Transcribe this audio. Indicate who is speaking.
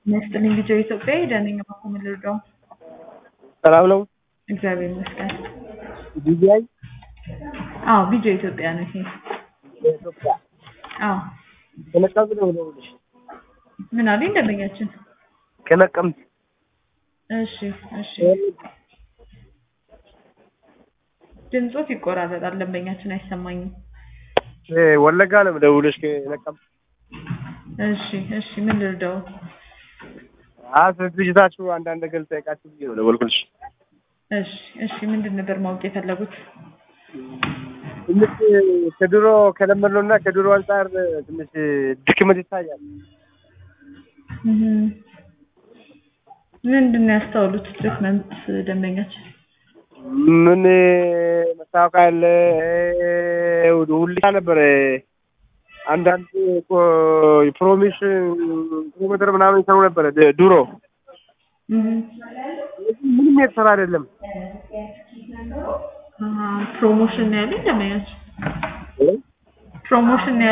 Speaker 1: ይመስጥልኝ ልጆ ኢትዮጵያ ደነኛ በኩል ልርዳው
Speaker 2: ሰላም ነው።
Speaker 1: እግዚአብሔር ይመስገን።
Speaker 2: ዲጂአይ
Speaker 1: አዎ ቢጆ ኢትዮጵያ ነው ይሄ።
Speaker 2: የኢትዮጵያ
Speaker 1: አዎ
Speaker 2: ከነቀምት ነው ደውልሽ
Speaker 1: ምን አለኝ ደንበኛችን?
Speaker 2: ከነቀምት
Speaker 1: እሺ እሺ ድምፆት ይቆራረጣል። ደንበኛችን አይሰማኝም።
Speaker 2: እ ወለጋ ነው ደውልሽ ከነቀምት
Speaker 1: እሺ እሺ ምን ልርዳው?
Speaker 2: አስ ድርጅታችሁ አንዳንድ ነገር ልጠይቃችሁ ብዬ ነው ደወልኩልሽ።
Speaker 1: እሺ እሺ ምንድን ነበር ማወቅ የፈለጉት?
Speaker 2: ትንሽ ከድሮ ከለመድነው እና ከድሮ አንጻር ትንሽ ድክመት ይታያል።
Speaker 1: እህ ምንድን ነው ያስተዋሉት ትሪትመንት ደንበኛችን?
Speaker 2: ምን መታወቂያ ያለ ሁልሻ ነበረ አንዳንድ ፕሮሚስ ኪሎሜትር ምናምን ይሰሩ ነበረ ድ- ድሮ
Speaker 1: እህ
Speaker 2: ምንም የተሰራ አይደለም።
Speaker 1: አሃ ፕሮሞሽን ነው ያለኝ ደንበኛችን ፕሮሞሽን ነው